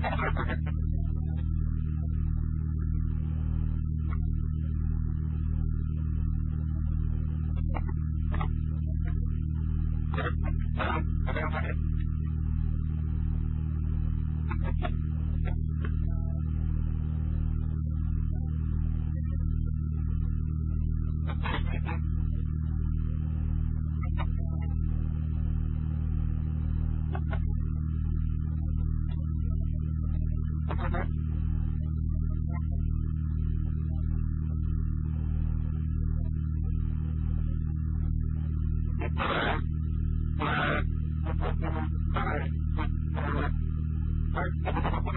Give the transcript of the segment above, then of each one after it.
Thank you.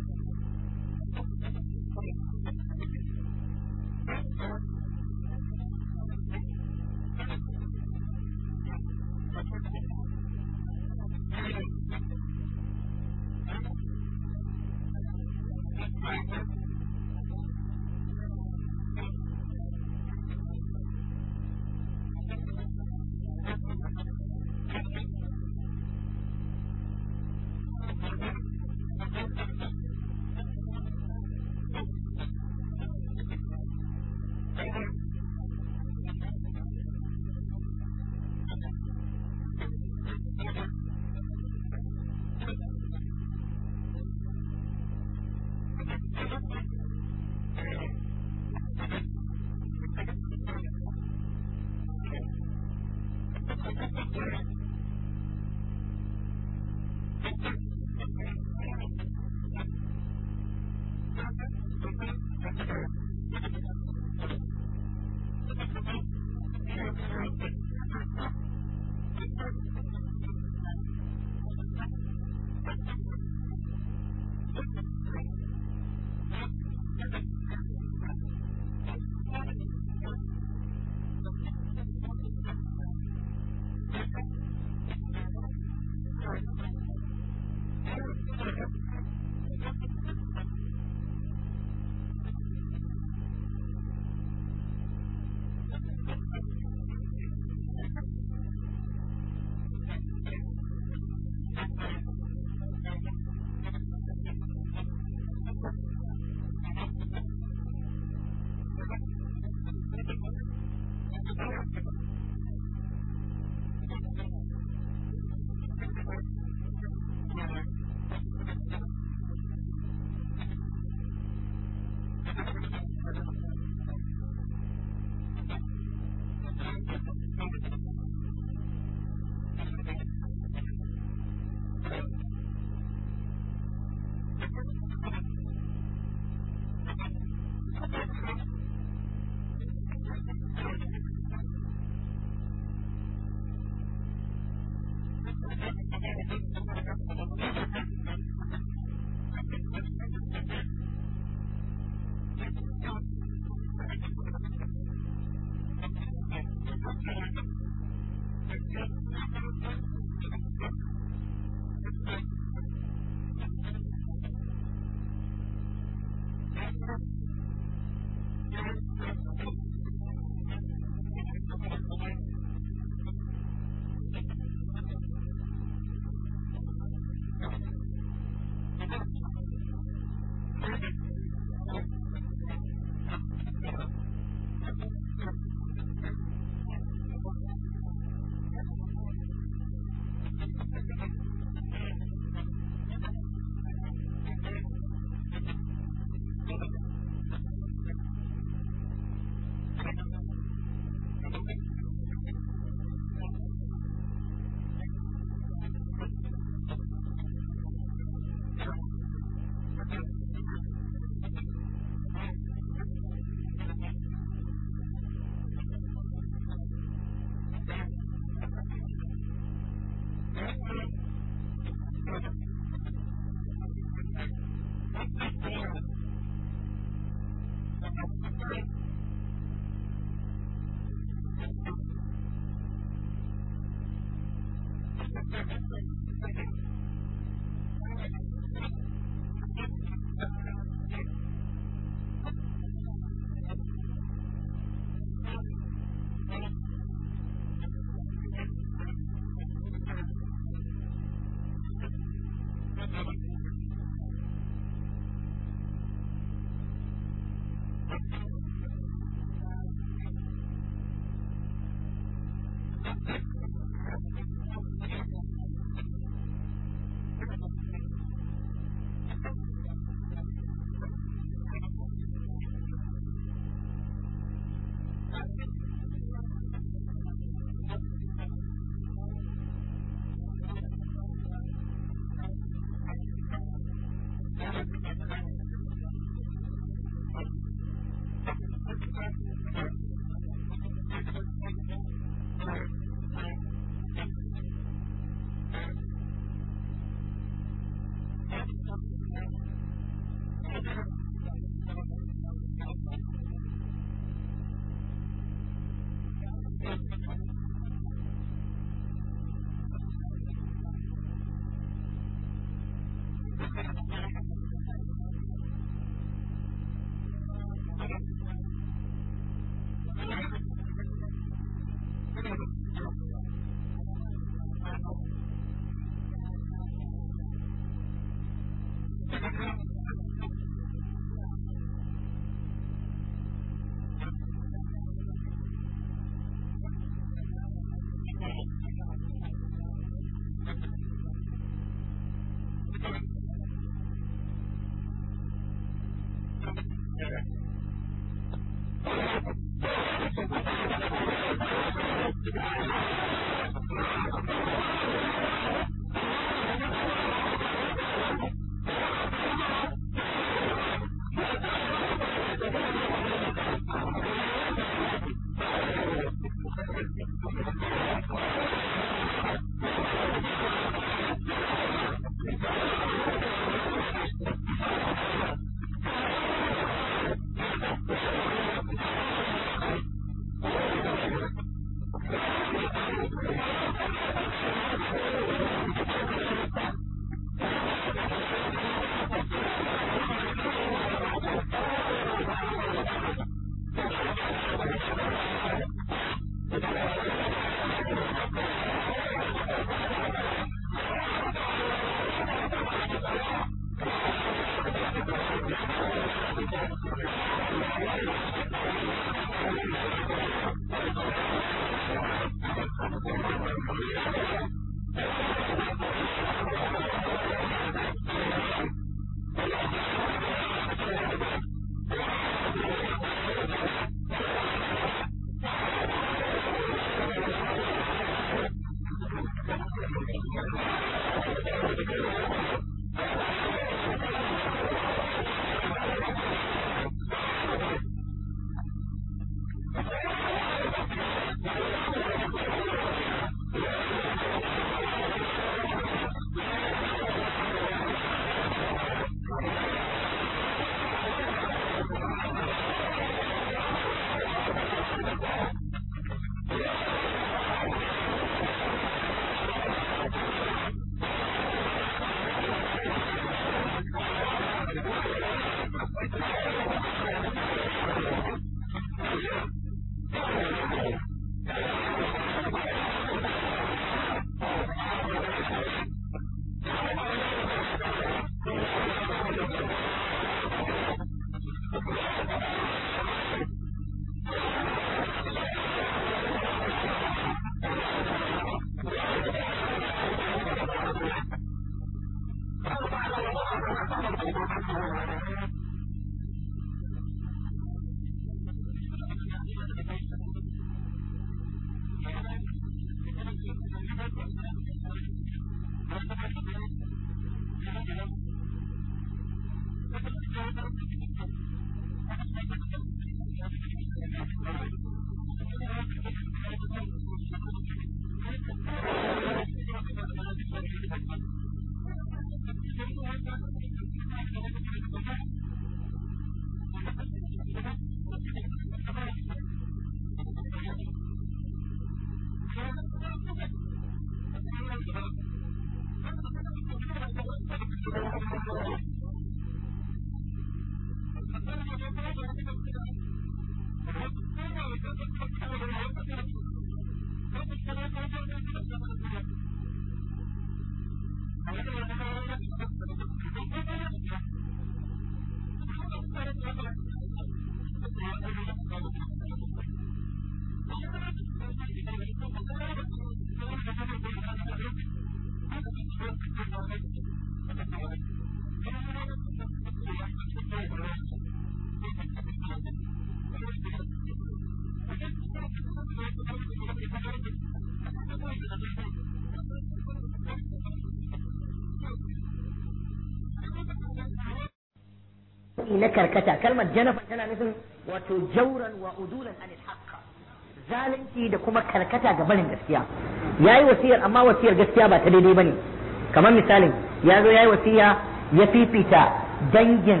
na karkata kalmar janafa tana nufin wato jauran wa udulan anil haqq zalunci da kuma karkata ga barin gaskiya yayi wasiyar amma wasiyar gaskiya ba ta daidai bane kamar misalin ya zo yayi wasiya ya fifita dangin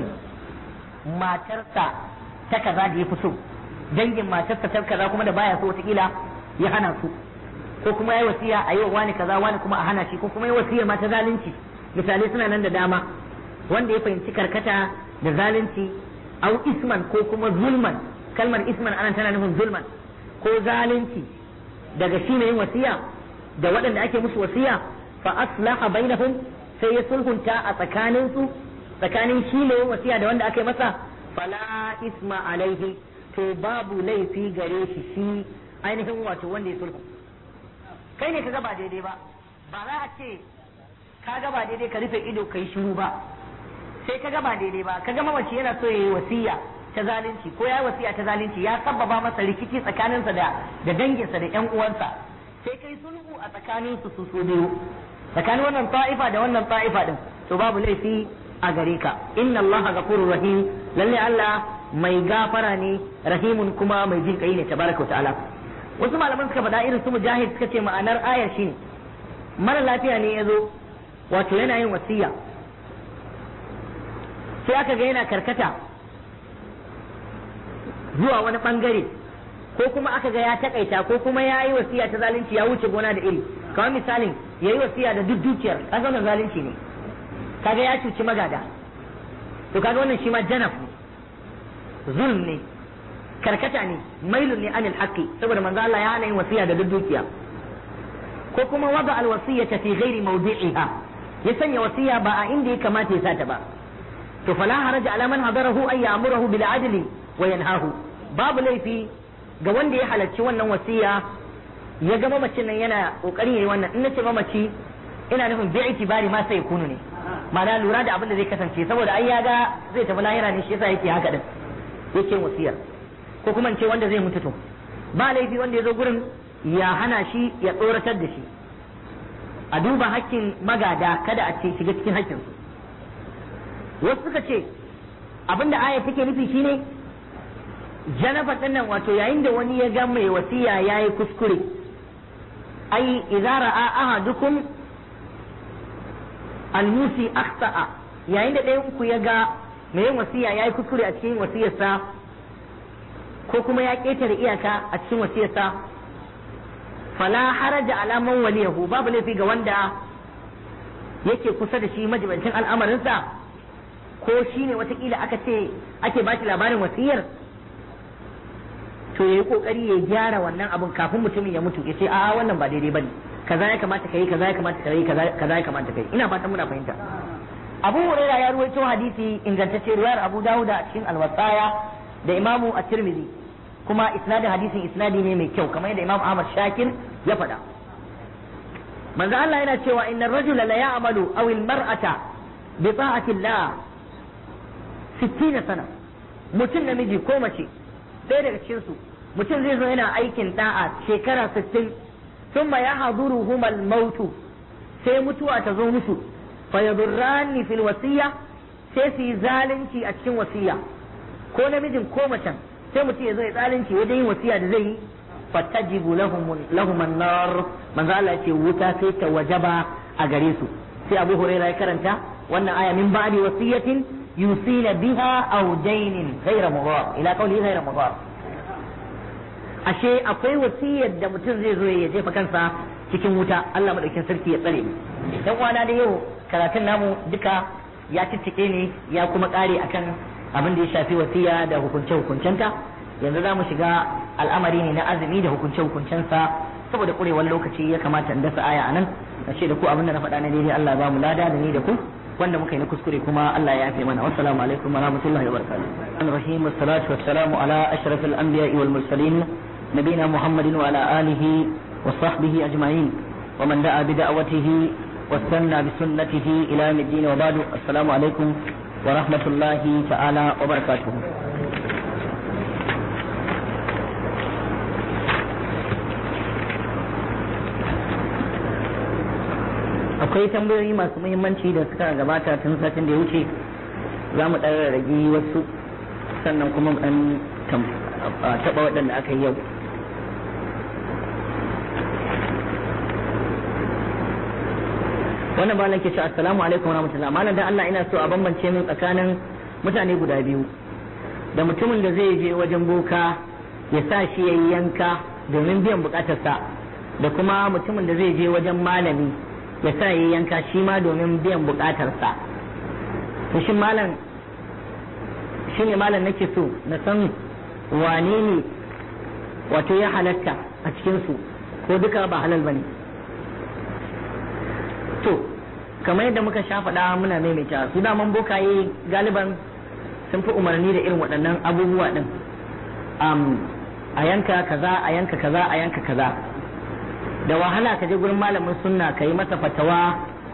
matarsa ta kaza da ya fi so dangin matarsa ta kaza kuma da baya so wataƙila ya hana su ko kuma yayi wasiya a yi wa wani kaza wani kuma a hana shi ko kuma yayi wasiyar ma ta zalunci misalai suna nan da dama wanda ya fahimci karkata da zalunci au isman ko kuma zulman kalmar isman anan tana nufin zulman ko zalunci daga shi yin wasiya da waɗanda ake musu wasiya fa aslaha bainahum sai ya sulhunta a tsakanin su tsakanin shi mai yin wasiya da wanda aka yi masa fala isma alaihi to babu laifi gare shi shi ainihin wato wanda ya sulhu kai ne ka ba daidai ba ba za a ce ka ba daidai ka rufe ido kai shiru ba sai ka ba daidai ba ka ga mamaci yana so ya yi wasiya ta zalunci ko ya yi wasiya ta zalunci ya sabbaba masa rikici tsakaninsa da da danginsa da ƴan uwansa sai kai sulhu a tsakanin su su su biyu tsakanin wannan ta'ifa da wannan ta'ifa din to babu laifi a gare ka inna Allah ghafurur rahim lalle Allah mai gafara ne rahimun kuma mai jin kai ne tabaraka wa ta'ala wasu malaman suka faɗa irin su mujahid suka ce ma'anar ayar shine mara lafiya ne ya zo wato yana yin wasiya sai aka ga yana karkata zuwa wani bangare ko kuma aka ga ya takaita ko kuma ya yi wasiya ta zalunci ya wuce gona da iri kamar misalin ya yi wasiya da duk dukiyar kaga wannan zalunci ne kaga ya cuci magada to kaga wannan shi ma janaf ne zulm ne karkata ne mailun ne anil haqqi saboda manzo Allah ya hana yin wasiya da duk dukiya ko kuma wada al wasiyata fi ghairi mawdi'iha ya sanya wasiya ba a inda ya kamata ya sata ba to fala haraja ala man hadarahu ay ya'muruhu bil adli wa yanhahu babu laifi ga wanda ya halarci wannan wasiya ya ga mamacin nan yana kokarin yayi wannan in nace mamaci ina nufin bi itibari ma sai kunu ne ma'ana lura da abin da zai kasance saboda ai ya ga zai tafi lahira ne shi yasa yake haka din yake wasiyar ko kuma in ce wanda zai mutu to ba laifi wanda ya zo gurin ya hana shi ya tsoratar da shi a duba hakkin magada kada a ce shiga cikin hakkinsu wasu suka ce abinda aya take nufi shine janaba din nan wato yayin da wani ya ga mai wasiya yayi kuskure ai idza ra'a ahadukum almusi akhta'a yayin da ɗayan ku ya ga mai yin wasiya yayi kuskure a cikin wasiyarsa ko kuma ya ƙetare iyaka a cikin wasiyarsa fala haraja ala man waliyahu babu laifi ga wanda yake kusa da shi majibancin al'amarinsa ko shi ne watakila aka ce ake ba shi labarin wasiyar to ya yi kokari ya gyara wannan abun kafin mutumin ya mutu ya ce a wannan ba daidai bane kaza ya kamata kai kaza ya kamata kai kaza ya kamata kai ina fatan muna fahimta Abu Huraira ya ruwaito hadisi ingantacce riwayar Abu Dawud a cikin Al-Wasaya da Imamu At-Tirmidhi kuma isnadin hadisin isnadi ne mai kyau kamar yadda Imam Ahmad Shakir ya faɗa manzo Allah yana cewa inna rajula la ya'malu aw al-mar'ata bi ta'ati Allah 60 sana mutum namiji ko mace ɗaya daga cikin su mutum zai zo yana aikin da'a shekara 60 thumma yahduruhum al-maut sai mutuwa ta zo musu fa yadurrani fil wasiya sai su yi zalunci a cikin wasiya ko namijin ko macen sai mutum ya zo ya zalunci wajen yin wasiya da zai yi fatajibu lahum lahum an-nar manzo Allah ya ce wuta sai ta wajaba a gare su sai Abu Hurairah ya karanta wannan aya min ba'di wasiyatin yusina biha aw dainin ghayra mudar ila qawli ghayra mudar ashe akwai wasiyar da mutum zai zo ya jefa kansa cikin wuta Allah madaukin sarki ya tsare mu dan uwana da yau karatun namu duka ya ciccike ne ya kuma kare akan abin da ya shafi wasiya da hukunce hukuncenta yanzu za mu shiga al'amari ne na azumi da hukunce hukuncensa saboda kurewar lokaci ya kamata in dasa aya anan na ce da ku abin da na faɗa na daidai Allah ba mu lada da ni da ku wanda muka yi na kuskure kuma Allah ya yafe mana wassalamu alaikum wa rahmatullahi wa barakatuh rahim wassalatu wassalamu ala ashrafil anbiya'i wal mursalin nabina muhammadin wa ala alihi wa sahbihi ajma'in wa man da'a bi da'watihi واستنى بسنته إلى يوم الدين وبعد السلام عليكم ورحمة الله تعالى وبركاته akwai tambayoyi masu muhimmanci da suka gabata tun satin da ya wuce za mu ɗan rage wasu sannan kuma ɗan taɓa waɗanda aka yi yau wannan ba ke ce assalamu alaikum warahmatullahi malam dan Allah ina so a bambance min tsakanin mutane guda biyu da mutumin da zai je wajen boka ya sa shi yayi yanka domin biyan bukatarsa da kuma mutumin da zai je wajen malami ya sa yayi yanka shi ma domin biyan bukatarsa to shin malam shine malam nake so na san wane ne wato ya halatta a cikin su ko duka ba halal bane to kamar yadda muka sha faɗa muna maimaita su daman bokaye galiban sun fi umarni da irin waɗannan abubuwa ɗin a yanka kaza a yanka kaza a yanka kaza da wahala ka je gurin malamin sunna ka yi masa fatawa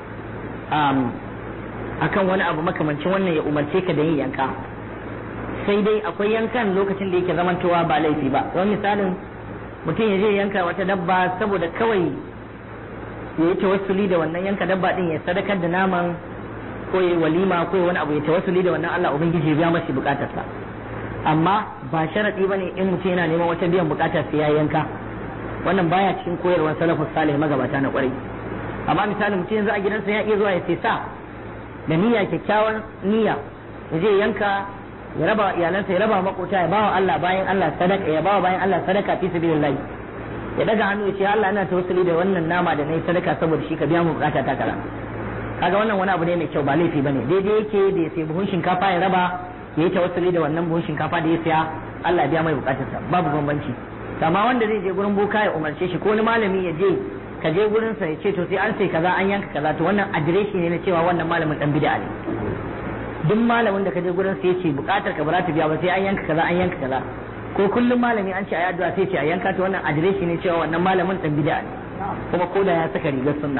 akan wani abu makamancin wannan ya umarce ka da yin yanka sai dai akwai yankan lokacin da yake zamantowa ba laifi ba wani misalin mutum ya je yanka wata dabba saboda kawai ya yi tawassuli da wannan yanka dabba din ya sadakar da naman ko ya walima ko wani abu ya tawassuli da wannan Allah ubangiji ya biya masa bukatarsa amma ba sharadi bane in mutum yana neman wata biyan bukatar sai ya yanka wannan baya cikin koyarwar salafus salih magabata na kwarai amma misali mutum yanzu a gidansa ya iya zuwa ya sai sa da niyya kyakkyawan niyya ya je yanka ya raba iyalansa ya raba makota ya bawa Allah bayan Allah sadaka ya bawa bayan Allah sadaka fi sabilillah ya daga hannu ya ce Allah ina tawassuli da wannan nama da nayi sadaka saboda shi ka biya mu bukata ta kaza kaga wannan wani abu ne mai kyau ba laifi bane daidai yake da ya sai buhun shinkafa ya raba ya yi tawassuli da wannan buhun shinkafa da ya saya Allah ya biya mai bukatarsa babu bambanci amma wanda zai je gurin boka ya umarce shi ko wani malami ya je ka je gurin sa ya ce to sai an sai kaza an yanka kaza to wannan adireshi ne na cewa wannan malamin dan bid'a ne duk malamin da ka je gurin sa ya ce bukatar ka ba za ta biya ba sai an yanka kaza an yanka kaza ko kullum malami an ce a addu'a sai ce a yanka ta wannan adireshi ne cewa wannan malamin dan bid'a ne kuma ko da ya saka rigar sunna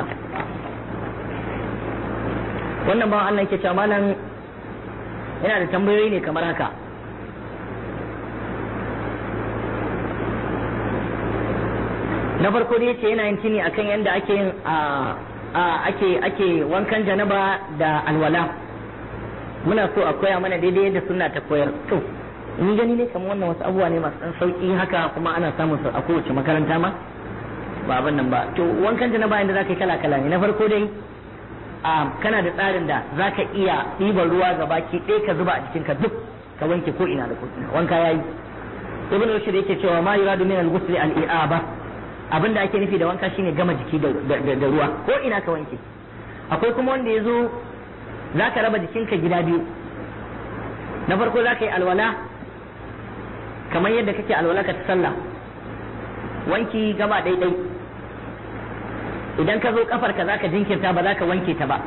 wannan ba Allah yake cewa malam yana da tambayoyi ne kamar haka na farko dai yace yana yin tini akan yadda ake yin ake ake wankan janaba da alwala muna so a koya mana daidai yadda sunna ta koyar to ni gani ne kamar wannan wasu abubuwa ne masu dan sauki haka kuma ana samun su a kowace makaranta ma ba abin nan ba to wankan janaba inda zaka yi kala kala ne na farko dai kana da tsarin da zaka iya ɗiban ruwa ga baki ɗaya ka zuba a jikinka duk ka wanke ko ina da ko ina wanka yayi ibn rushd yake cewa ma yuradu min al-ghusl al-i'aba abin da ake nufi da wanka shine gama jiki da ruwa ko ina ka wanke akwai kuma wanda ya zo za ka raba jikinka gida biyu na farko za ka yi alwala kamar yadda kake alwala ka ta sallah wanki gaba ɗaiɗai idan ka zo kafarka za ka jinkirta ba za ka wanke ta ba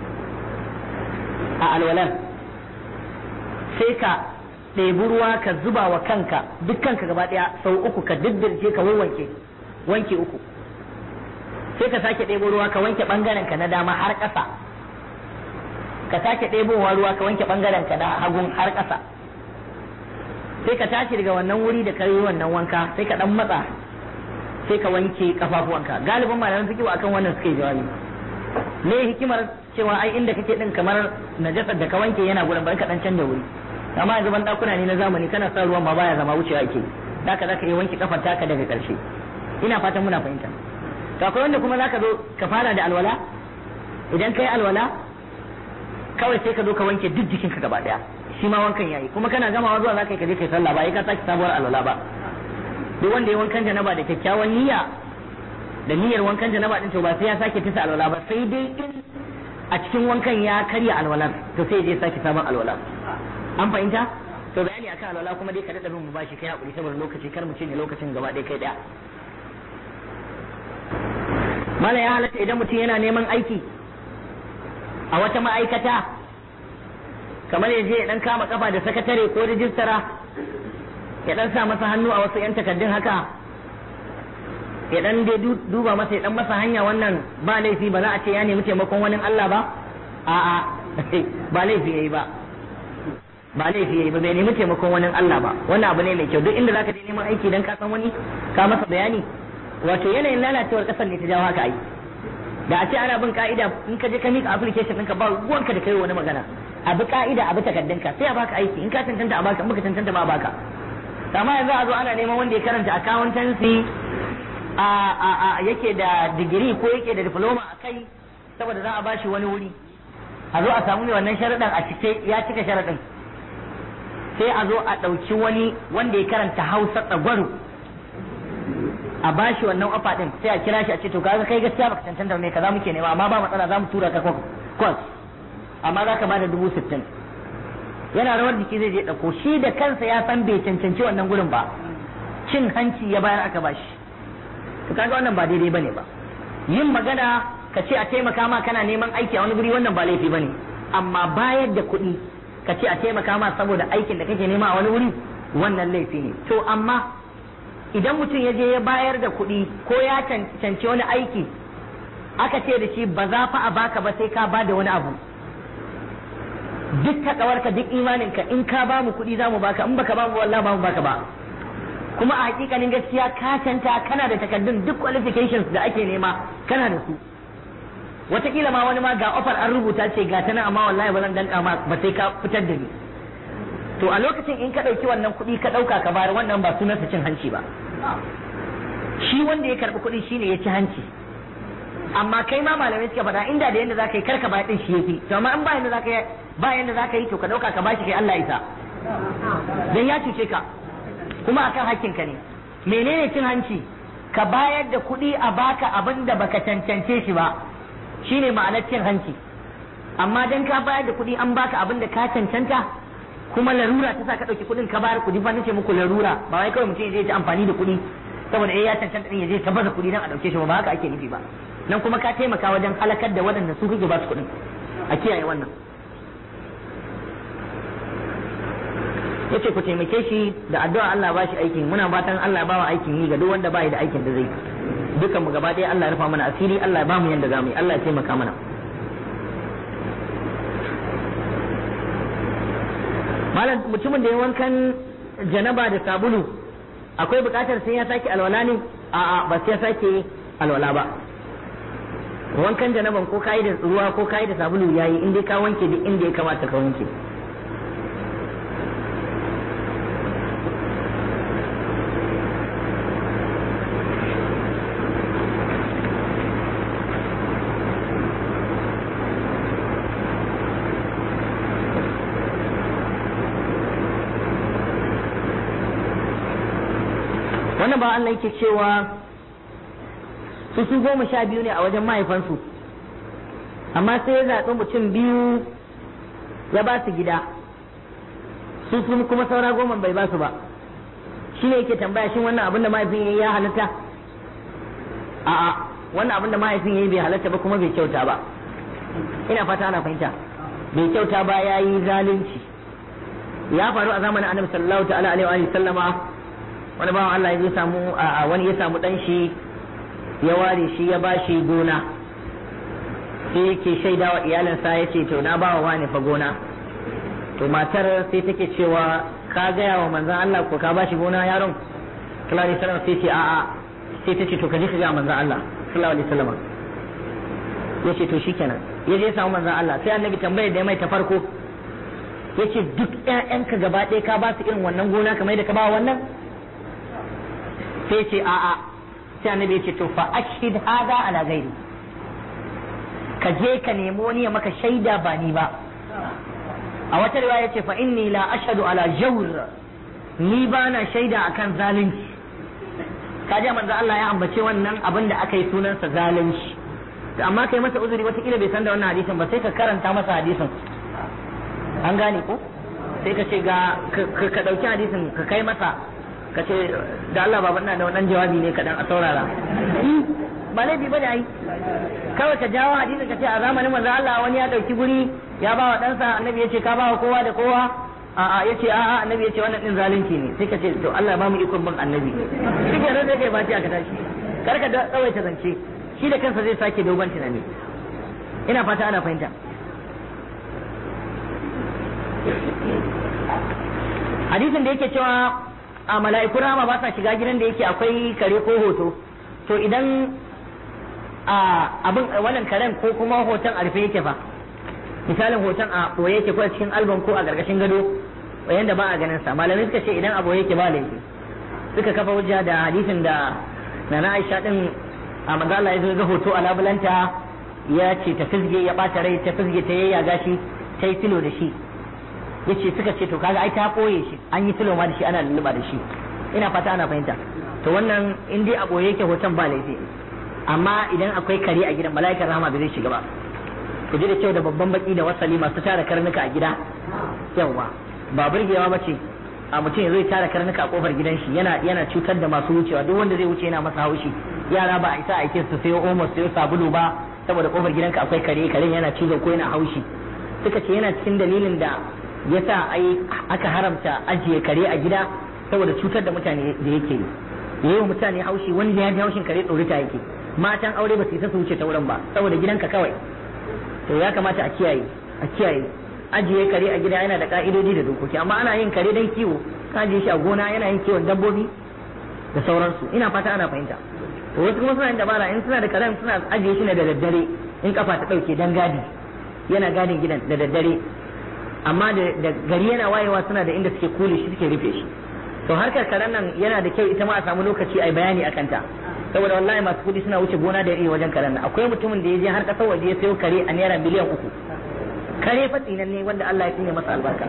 a alwalar sai ka ɗebi ruwa ka zuba wa kanka duk kanka gaba ɗaya sau uku ka diddirce ka wanke wanke uku sai ka sake ɗebo ruwa ka wanke ɓangaren ka na dama har ƙasa ka sake ɗebowa ruwa ka wanke ɓangaren ka na hagun har ƙasa sai ka tashi daga wannan wuri da ka yi wannan wanka sai ka ɗan matsa sai ka wanke kafafuwanka galibin malaman fiqh akan wannan suke jawabi ne hikimar cewa ai inda kake din kamar najasar da ka wanke yana gurin bar ka dan canja wuri amma yanzu ban dakuna ne na zamani kana sa ruwan ma baya zama wucewa yake zaka zaka yi wanke kafar taka daga karshe ina fatan muna fahimta to akwai wanda kuma zaka zo ka fara da alwala idan kai alwala kawai sai ka zo ka wanke duk jikinka gaba daya shi ma wankan yayi kuma kana gamawa zuwa zaka yi ka je kai sallah ba ka saki sabuwar alwala ba duk wanda ya wankan janaba da kyakkyawan niyya da niyyar wankan janaba din to ba sai ya sake tisa alwala ba sai dai in a cikin wankan ya karya alwala to sai je sake sabon alwala an fahimta to bayani akan alwala kuma dai ka dada bin mu bashi kai hakuri saboda lokaci kar mu ce ne lokacin gaba ɗaya kai daya mala ya halatta idan mutum yana neman aiki a wata ma'aikata kamar ya je ya dan kama kafa da sakatare ko rijistara ya dan sa masa hannu a wasu yan takaddun haka ya dan dai duba masa ya dan masa hanya wannan ba laifi ba za a ce ya nemi taimakon wani Allah ba a'a ba laifi yayi ba ba laifi yayi ba bai nemi taimakon wani Allah ba wannan abu ne mai kyau duk inda zaka je neman aiki dan ka san wani ka masa bayani wato yanayin lalacewar kasar ne ta jawo haka ai da a ce ana bin ka'ida in ka je ka mika application ɗinka ba ruwanka da kai wani magana a bi ka'ida a bi takaddunka sai a baka aiki in ka cancanta a baka in baka cancanta ba a baka amma yanzu a zo ana neman wanda ya karanta accountancy a a a yake da digiri ko yake da diploma a kai saboda za a bashi wani wuri a zo a samu ne wannan sharaɗin a cike ya cika sharaɗin sai a zo a ɗauki wani wanda ya karanta hausa tsagwaro a bashi wannan ofa din sai a kira shi a ce to kaga kai gaskiya baka cancanta me kaza muke nema amma ba matsala za mu tura ka kwas amma za ka bada dubu sittin yana rawar jiki zai je ɗauko shi da kansa ya san bai cancanci wannan gurin ba cin hanci ya bayar aka bashi to kaga wannan ba daidai bane ba yin magana ka ce a taimaka ma kana neman aiki a wani guri wannan ba laifi bane amma bayar da kuɗi ka ce a taimaka ma saboda aikin da kake nema a wani wuri wannan laifi ne to amma idan mutum ya je ya bayar da kuɗi ko ya cancanci wani aiki aka ce da shi ba za fa a baka ba sai ka ba da wani abu duk takawarka duk imaninka in ka ba mu kuɗi za mu baka in baka ba mu wallahi ba mu baka ba kuma a hakikanin gaskiya ka canta kana da takaddun duk qualifications da ake nema kana da su wataƙila ma wani ma ga offer an rubuta ce ga ta nan amma wallahi ba zan danka ma ba sai ka fitar da ni to a lokacin in ka ɗauki wannan kuɗi ka ɗauka ka bayar wannan ba sunansa cin hanci ba shi wanda ya karɓi kuɗi shine ya ci hanci amma kai ma malamai suka faɗa inda da yanda zaka yi karka bayar din shi yafi to amma in ba yanda zaka yi ba yanda zaka yi to ka ɗauka ka bashi kai Allah isa dan ya cuce ka kuma akan hakkin ka ne menene cin hanci ka bayar da kuɗi a baka abin da baka cancance shi ba shine ma'anar cin hanci amma dan ka bayar da kuɗi an baka abin da ka cancanta kuma larura ta sa ka ɗauki kuɗin ka bayar kuɗi fa nace muku larura ba wai kawai mutum ya je amfani da kuɗi saboda eh ya cancanta din ya je ta baza kuɗi dan a ɗauke shi ba haka ake nufi ba nan kuma ka taimaka wajen halakar da waɗanda su kake ba su kuɗin a kiyaye wannan yace ku taimake shi da addu'a Allah ba shi aikin muna fatan Allah ba wa aikin yi ga duk wanda ba da aikin da zai dukan mu gaba ɗaya Allah ya rufa mana asiri Allah ya ba mu yanda zamu yi Allah ya taimaka mana malam mutumin da ya wankan janaba da sabulu akwai bukatar sai ya sake alwala ne a'a ba sai ya sake alwala ba wankan janaban ko kayi da ruwa ko kayi da sabulu yayi in dai ka wanke duk inda ya kamata ka wanke wannan ba Allah yake cewa su su goma sha biyu ne a wajen mahaifansu amma sai ya zaɓi mutum biyu ya ba su gida su su kuma saura goma bai ba su ba shi ne yake tambaya shin wannan abin da mahaifin ya yi ya halatta a'a wannan abin da mahaifin ya yi bai halatta ba kuma bai kyauta ba ina fata ana fahimta bai kyauta ba ya yi zalunci ya faru a zamanin annabi sallallahu ta'ala alaihi wa sallama wani bawan Allah ya samu a wani ya samu dan shi ya ware shi ya ba shi gona sai yake shaida wa iyalinsa ya ce to na ba wa wani fa gona to matar sai take cewa ka gaya wa manzon Allah ko ka ba shi gona yaron sallallahu alaihi wasallam sai ce a'a sai ta ce to ka je ka ga manzon Allah sallallahu alaihi wasallam ya ce to shikenan ya je samu manzon Allah sai annabi tambayar da ya mai ta farko ya ce duk ƴaƴanka gaba ɗaya ka ba su irin wannan gona kamar da ka ba wannan sai ce a'a sai annabi ya ce to fa ashhid hada ala ghairi ka je ka nemi wani ya maka shaida ba ni ba a wata riwaya ce fa inni la ashhadu ala jawr ni ba na shaida akan zalunci kaje manzo Allah ya ambace wannan abin da aka yi sunansa zalunci to amma kai masa uzuri wata kila bai san da wannan hadisin ba sai ka karanta masa hadisin an gane ko sai ka ce ga ka dauki hadisin ka kai masa ka ce da Allah baban na da wannan jawabi ne kadan a saurara ba laifi bane ai kawai ka jawo hadisin ka ce a zamanin manzo Allah wani ya dauki guri ya ba wa ɗansa annabi ya ce ka ba wa kowa da kowa a'a ya ce a'a annabi ya ce wannan din zalunci ne sai ka ce to Allah ba mu ikon bin annabi shi ke nan sai kai ba aka tashi kar ka tsawaita zance shi da kansa zai sake dogon tunani ina fata ana fahimta hadisin da yake cewa a mala'iku rama ba sa shiga gidan da yake akwai kare ko hoto to idan a abin wannan karen ko kuma hoton a rufe yake fa misalin hoton a boye yake ko a cikin album ko a gargashin gado yanda ba a ganin sa malamai suka ce idan a boye yake ba laifi suka kafa hujja da hadisin da nana Aisha din a manzo Allah ya zo ga hoto a labulanta ya ce ta fizge ya bata rai ta fizge ta yayyaga shi ta yi filo da shi yace suka ce to kaga ai ta boye shi an yi filo ma da shi ana lulluba da shi ina fata ana fahimta to wannan in dai a boye yake hoton ba laifi amma idan akwai kare a gidan mala'ikar rahama bai zai shiga ba ku ji da kyau da babban baki da wasali masu tara karnuka a gida yawa ba burgewa ba ce a mutum ya zai tara karnuka a kofar gidan shi yana yana cutar da masu wucewa duk wanda zai wuce yana masa haushi yara ba a isa a aikin su sayo omo sayo sabulu ba saboda kofar gidanka akwai kare karen yana cizo ko yana haushi suka ce yana cikin dalilin da yasa ai aka haramta ajiye kare a gida saboda cutar da mutane da yake yi yayi wa mutane haushi wani da ya ji haushin kare tsorita yake matan aure ba su isa su wuce ta wurin ba saboda gidanka kawai to ya kamata a kiyaye a kiyaye ajiye kare a gida yana da ka'idodi da dokoki amma ana yin kare dan kiwo ka ajiye shi a gona yana yin kiwon dabbobi da sauransu ina fata ana fahimta to wasu kuma suna yin dabara in suna da karen suna ajiye shi ne da daddare in kafa ta dauke dan gadi yana gadin gidan da daddare amma da gari yana wayewa suna da inda suke kule shi suke rufe shi to harkar karen nan yana da kyau ita ma a samu lokaci a yi bayani akan ta saboda wallahi masu kudi suna wuce gona da iri wajen karen nan akwai mutumin da ya je har kasar waje ya sayo kare a naira miliyan uku kare fatsinan ne wanda Allah ya tsine masa albarka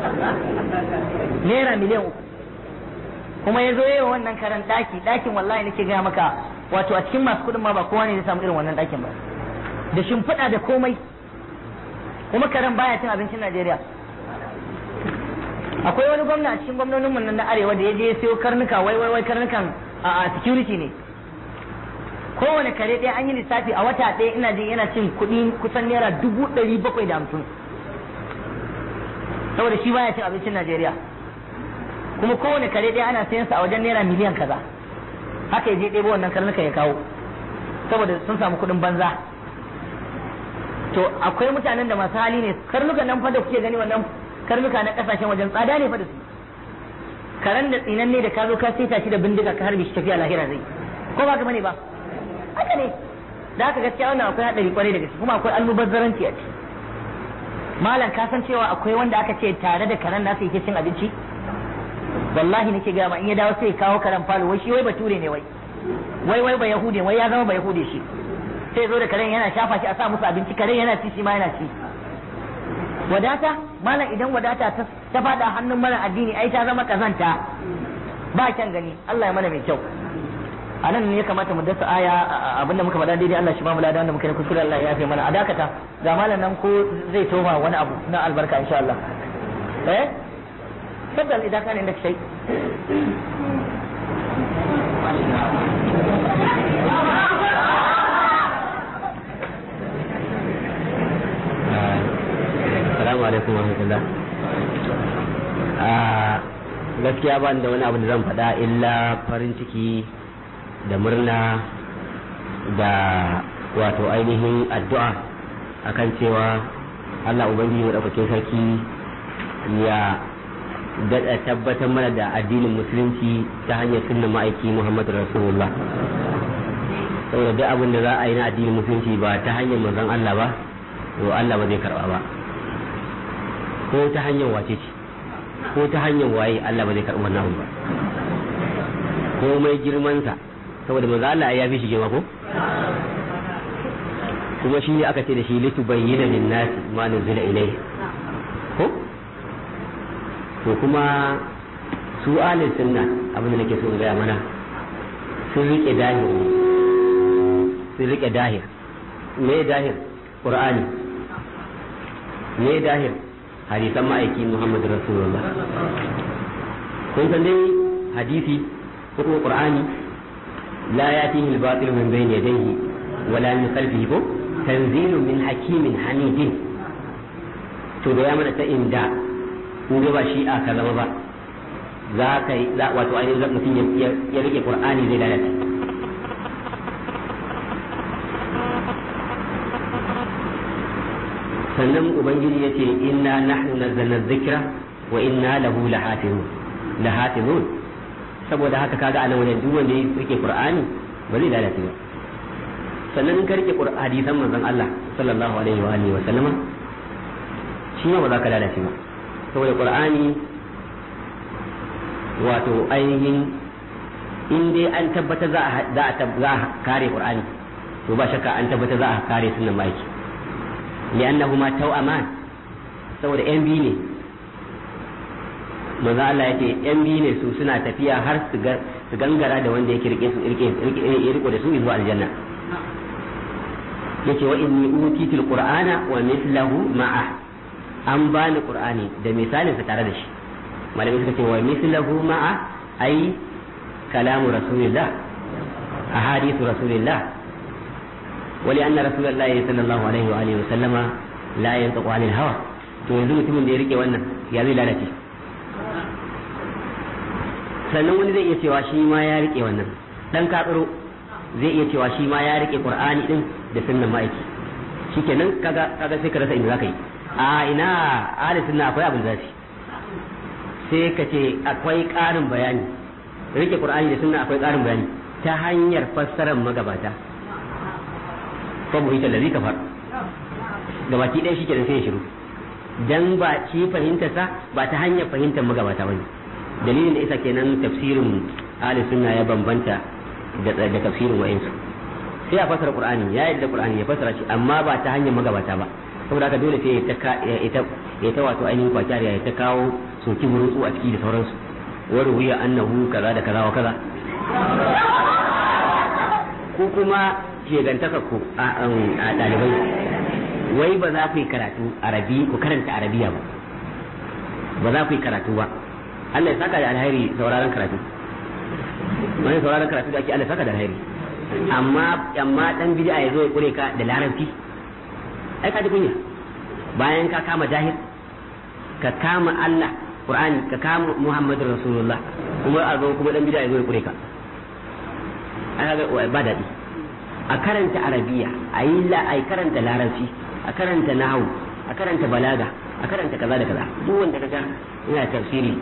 naira miliyan uku kuma ya zo yawa wannan karen daki dakin wallahi nake gaya maka wato a cikin masu kudin ma ba kowa ne ya samu irin wannan dakin ba da shimfiɗa da komai kuma karen baya cin abincin Najeriya akwai wani gwamna a cikin gwamnonin mun na arewa da ya je ya sayo karnuka wai wai wai karnukan a security ne kowane kare ɗaya an yi lissafi a wata ɗaya ina jin yana cin kuɗi kusan naira dubu ɗari bakwai da hamsin saboda shi baya cin abincin Najeriya kuma kowane kare ɗaya ana sayan sa a wajen naira miliyan kaza haka ya je ɗebo wannan karnuka ya kawo saboda sun samu kuɗin banza to akwai mutanen da masu hali ne karnukan nan fa da kuke gani wannan karnuka na kasashen wajen tsada ne fa da su karen da tsinan ne da ka zo ka saita shi da bindiga ka harbi shi tafiya lahira zai ko ba ka bane ba haka ne da haka gaskiya wannan akwai hadari kwarai da gaske kuma akwai almubazzaranci a ciki malam ka san cewa akwai wanda aka ce tare da karen nasa yake cin abinci wallahi nake ga ma in ya dawo sai ya kawo karen falo wai shi wai bature ne wai wai wai ba yahude wai ya zama ba yahude shi sai zo da karen yana shafa shi a sa musu abinci karen yana ci shi ma yana ci wadata malam idan wadata ta fada hannun mara addini ai ta zama kazanta ba kyan gani Allah ya mana mai kyau a nan ne ya kamata mu dasa aya abinda muka faɗa daidai Allah shi ba mu ladan da muka yi kuskure Allah ya yafe mana a dakata ga malam nan ko zai toma wani abu na albarka insha Allah eh tabbal idan kana inda shay Assalamu alaikum wa rahmatullah. gaskiya ba da wani abu da zan faɗa illa farin ciki da murna da wato ainihin addu'a akan cewa Allah Ubangiji maɗaukakin sarki ya daɗa tabbatar mana da addinin musulunci ta hanyar sunna ma'aiki Muhammadu Rasulullah saboda duk abin da za a yi na addinin musulunci ba ta hanyar manzon Allah ba to Allah ba zai karba ba ko ta hanyar wace ce ko ta hanyar waye Allah ba zai karba wannan abu ba komai girmansa saboda manzo Allah ya fi shi girma ko kuma shi ne aka ce da shi litu bayyana lin nasi ma nuzila ilayhi ko to kuma su ahlus sunna abin da nake so in gaya mana sun rike dahir sun rike dahir me dahir qur'ani me dahir hadisan ma'aiki muhammadu rasulullah kun san dai hadisi ko kuma qur'ani la yatihi al-batil min bayni yadayhi wala min khalfihi ko tanzilu min hakimin hamidin to da ya mana ta inda kun ga ba shi a ka zama ba za ka yi wato ainihin mutum ya rike qur'ani zai lalace sannan ubangiji ya ce inna nahnu nazzalna dhikra wa inna lahu lahafizun lahafizun saboda haka kaga anan wajen duk wanda ya rike qur'ani ba zai lalace ba sannan in ka rike hadisan manzon Allah sallallahu alaihi wa alihi wa sallama shi ma ba za ka lalace ba saboda qur'ani wato ainihin in dai an tabbata za a za a kare qur'ani to ba shakka an tabbata za a kare sunan maki li'annahuma taw'aman saboda yan biyu ne manzo Allah yake yan biyu ne su suna tafiya har su gangara da wanda yake rike su rike riko da su zuwa aljanna yace wa inni utitul qur'ana wa mithluhu ma'a an bani qur'ani da misalin sa tare da shi malamai suka ce wa mithluhu ma'a ai kalamu rasulillah ahadithu rasulillah ولأن رسول الله صلى الله عليه وآله وسلم لا ينطق عن الهوى to yanzu mutumin da ya rike wannan ya zai lalace sannan wani zai iya cewa shi ma ya rike wannan dan katsiro zai iya cewa shi ma ya rike qur'ani din da sunnan ma'aiki shikenan kaga kaga sai ka rasa inda zaka yi a ina ahli sunna akwai abin zafi sai ka ce akwai ƙarin bayani rike qur'ani da sunna akwai ƙarin bayani ta hanyar fassarar magabata fa mu ita lazi kafar gabaki ɗaya shi kenan sai ya shiru dan ba shi fahimtarsa ba ta hanyar fahimtar magabata bane dalilin da isa kenan tafsirin ahli sunna ya bambanta da da tafsirin wa'insu sai a fasara qur'ani ya yadda qur'ani ya fasara shi amma ba ta hanyar magabata ba saboda haka dole sai ya ta ya ta wato ainihin kwakiyar ya ta kawo soki burutsu a ciki da sauransu wa ruwiya annahu kaza da kaza wa kaza ko kuma shegantaka ku a ɗalibai wai ba za ku yi karatu arabi ku karanta arabiya ba ba za ku yi karatu ba Allah ya saka da alheri sauraron karatu wani sauraron karatu da ake Allah saka da alheri amma amma dan bid'a ya zo ya kure ka da larabci ai ka ji kunya bayan ka kama jahil ka kama Allah Qur'ani ka kama Muhammadu Rasulullah kuma a zo kuma dan bid'a ya zo ya kure ka ai ba daɗi a karanta arabiya a yi la a karanta larabci a karanta nahu a karanta balaga a karanta kaza da kaza duk wanda kaga yana tafsiri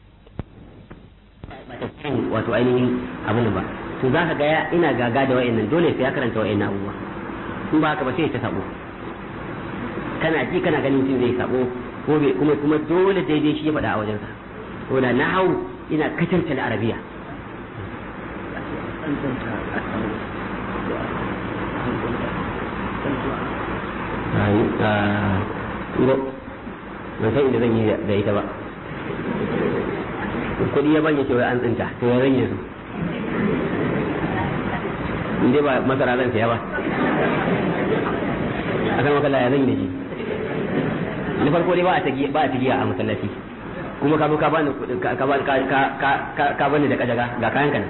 ba tafsirin wato ainihin abin ba to za ka ga ina gaga da wa'annan dole sai ya karanta wa'annan abubuwa in ba haka ba sai ya ta sabo kana ji kana ganin mutum zai sabo ko kuma kuma dole daidai shi ya faɗa a wajensa ko da nahu ina kacanta da arabiya turo ban san inda zan yi da ita ba kudi ya banye cewa an tsinta to ya zan yi su inda ba masara zan siya ba a kan makalla ya zan yi da shi na farko dai ba a tagiya a masallaci kuma ka zo ka bani ka bani da kajaga ga kayan kana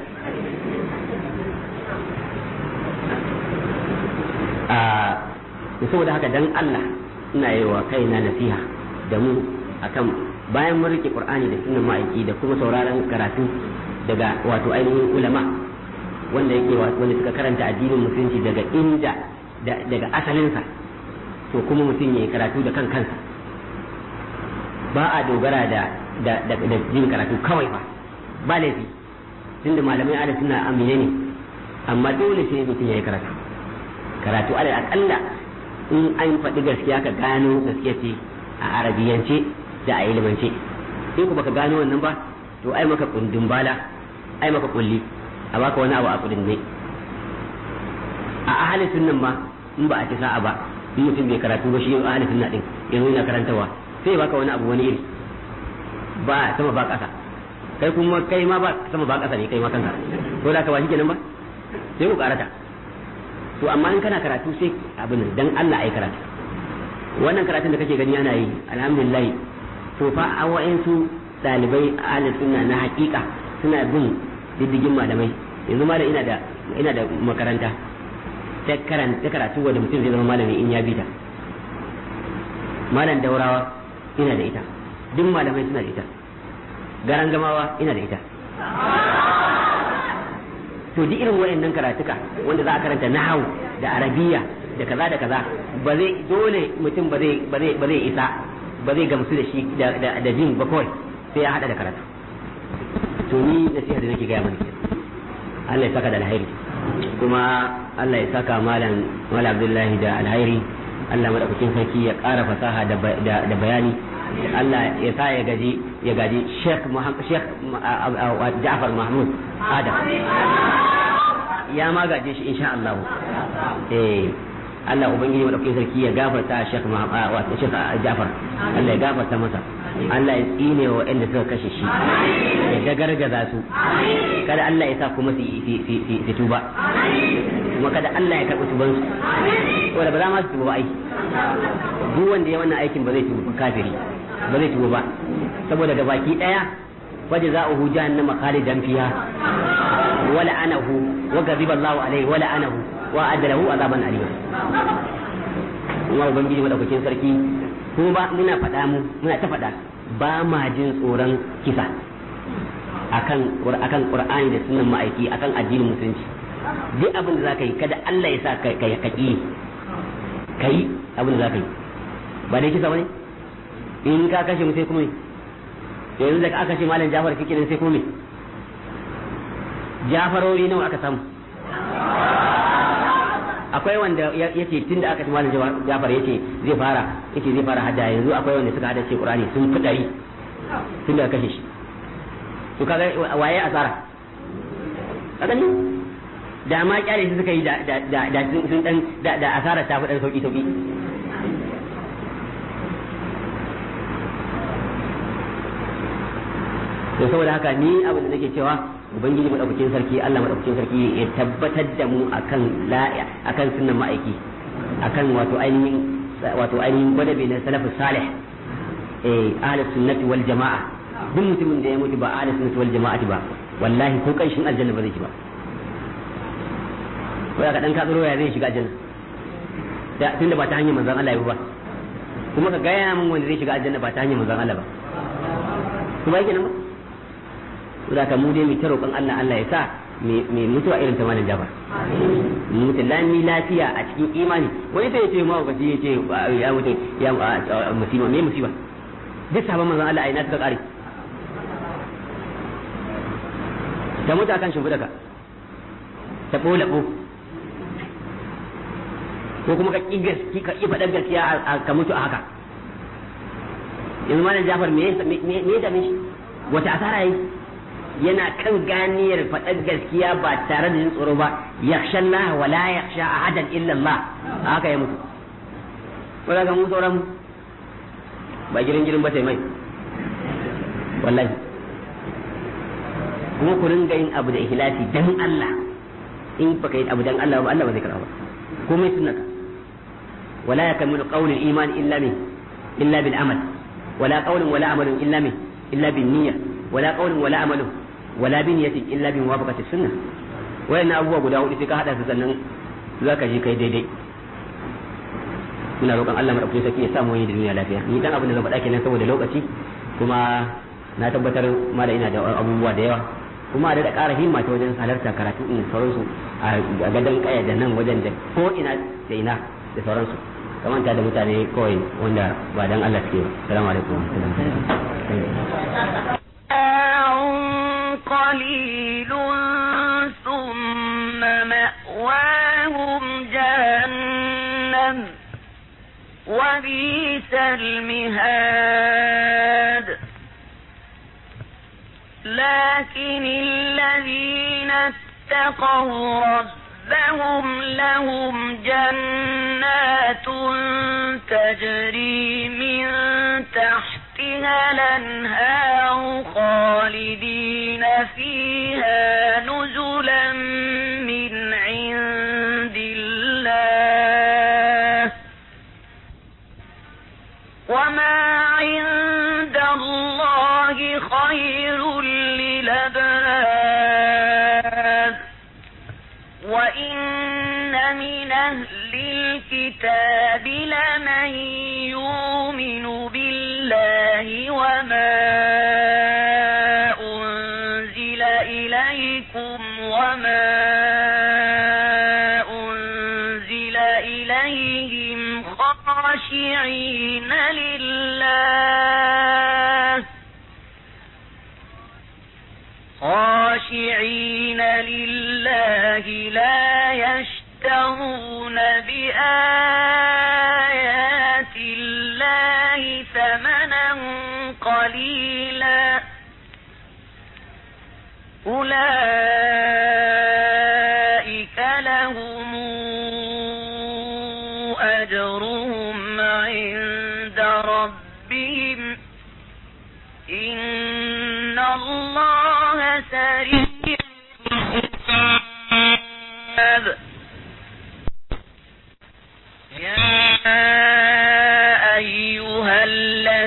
a saboda haka dan Allah ina yi wa kaina nasiha da mu akan bayan mun rike Qur'ani da sunan ma'aiki da kuma sauraron karatu daga wato ainihin ulama wanda yake wanda suka karanta addinin musulunci daga inda daga asalinsa to kuma mutum ya karatu da kan kansa ba a dogara da da da jin karatu kawai ba ba laifi tunda malamai ala suna amine ne amma dole sai mutum ya yi karatu karatu alal akalla in an faɗi gaskiya ka gano gaskiya ce a arabiyance da a ilimance in ku baka gano wannan ba to ai maka kundin bala ai maka kulli a baka wani abu a kudin ne a ahalin sunnan ma in ba a ci sa'a ba in mutum bai karatu ba shi ahalin sunna din yanzu yana karantawa sai baka wani abu wani iri ba sama ba ƙasa kai kuma kai ma ba sama ba ƙasa ne kai ma kanka ko da ka ba shi kenan ba sai ku karata to amma in kana karatu sai abin dan Allah ai karatu wannan karatun da kake gani ana yi alhamdulillah to fa a wa'ansu dalibai ahli sunna na hakika suna bin diddigin malamai yanzu malam ina da ina da makaranta ta karanta karatu wanda mutum zai zama malami in ya bi ta malam daurawa ina da ita duk malamai suna da ita garan gamawa ina da ita to duk irin wayannan karatuka wanda za a karanta nahawu da arabiya da kaza da kaza ba zai dole mutum ba zai ba zai ba zai isa ba zai gamsu da shi da da jin ba kawai sai ya hada da karatu to ni nasiha da nake gaya mana Allah ya saka da alheri kuma Allah ya saka malam malam Abdullahi da alheri Allah madaukakin sarki ya ƙara fasaha da bayani Allah ya sa ya gaji ya gaji Sheikh Muhammad Sheikh Ja'far Mahmud Adam ya ma gaje shi insha Allah eh Allah ubangiji madaukakin sarki ya gafarta Sheikh Muhammad wato Sheikh Ja'far Allah ya gafarta masa Allah ya tsine wa waɗanda suka kashe shi ya dagargaza su kada Allah ya sa kuma su tuba kuma kada Allah ya karɓi tuban su wanda ba za ma su tuba ba ai duk wanda ya wannan aikin ba zai tuba kafiri ba zai tuba ba saboda ga baki daya waje za a huja na makhalidan fiha wala anahu wa ghadiba Allahu alaihi wala anahu wa adalahu azaban alima kuma ubangiji madaukakin sarki ko ba muna faɗa mu muna ta faɗa ba ma jin tsoron kisa akan akan qur'ani da sunan ma'aiki akan addinin musulunci duk abin da zaka yi kada Allah ya sa ka ka ki kai abin da zaka yi ba dai kisa bane in ka kashe mu sai kuma yanzu da aka kashe malam Jafar kike sai kuma Jafarori nawa aka samu akwai wanda yace tun da aka ci malam Jafar yace zai fara yace zai fara hada yanzu akwai wanda suka hada ce Qur'ani sun fi dari tun da kashe shi to kaga waye asara kaga ni da ma kyale su suka yi da da da sun dan da da asara ta fi dan sauki sauki to saboda haka ni abin da nake cewa ubangiji madaukakin sarki Allah madaukakin sarki ya tabbatar da mu akan la'a akan sunnan ma'aiki akan wato ainihin wato ainihin gwadabe na salafus salih eh ahlus sunnati wal jama'a duk mutumin da ya mutu ba ahlus sunnati wal jama'ati ba wallahi ko kanshin aljanna ba zai ci ba ko ka dan ka tsoro ya zai shiga aljanna da tunda ba ta hanyar manzon Allah ya ba kuma ka gaya min wanda zai shiga aljanna ba ta hanyar manzon Allah ba kuma yake nan ba saboda ka mu dai mu ta roƙon Allah Allah ya sa mai mutuwa irin ta malam Jafar mutu lami lafiya a cikin imani wani sai ya ce ma wakaci ya ce ya mutu ya musiba me musiba duk sabon manzon Allah ai na suka kare ta mutu akan shimfiɗa ka ta ɓola ɓo ko kuma ka ƙi ka faɗar gaskiya ka mutu a haka yanzu malam Jafar me ya dame shi wata asara yi yana kan ganiyar faɗar gaskiya ba tare da jin tsoro ba yakhsha Allah wa la yakhsha ahadan illa Allah haka ya mutu wala ga mu sauran ba girin girin ba sai mai wallahi kuma ku ringa yin abu da ikhlasi dan Allah in baka yi abu dan Allah ba Allah ba zai karba ba komai sunnaka wala yakmilu qawlul iman illa min illa bil amal wala qawlun wala amalun illa min illa bin niyya wala qawlun wala amalun wala bi niyyatin illa bi muwafaqati sunnah wayannan abubuwa guda hudu sai ka hada su sannan zaka je kai daidai muna roƙon Allah madaukakin sarki ya samu wani da duniya lafiya ni dan abin da zan faɗa kenan saboda lokaci kuma na tabbatar ma da ina da abubuwa da yawa kuma da ƙara himma ta wajen halarta karatu in sauransu a gadon kaya da nan wajen da ko ina da ina da sauransu kamanta da mutane kawai wanda ba dan Allah suke ba salamu alaikum قليل ثم ما وبئس المهاد لكن الذين اتقوا ربهم لهم جنات تجري من تحتها الانهار خالدين فيها نزلا من عند الله وما عند الله خير للأبرار وإن من أهل الكتاب لمن يؤمن بالله وما أنزل إليكم وما أنزل إليهم خاشعين لله خاشعين لله لا يشترون بآيات الله ثمنا قليلا أولئك لهم أجرهم عند ربهم إن الله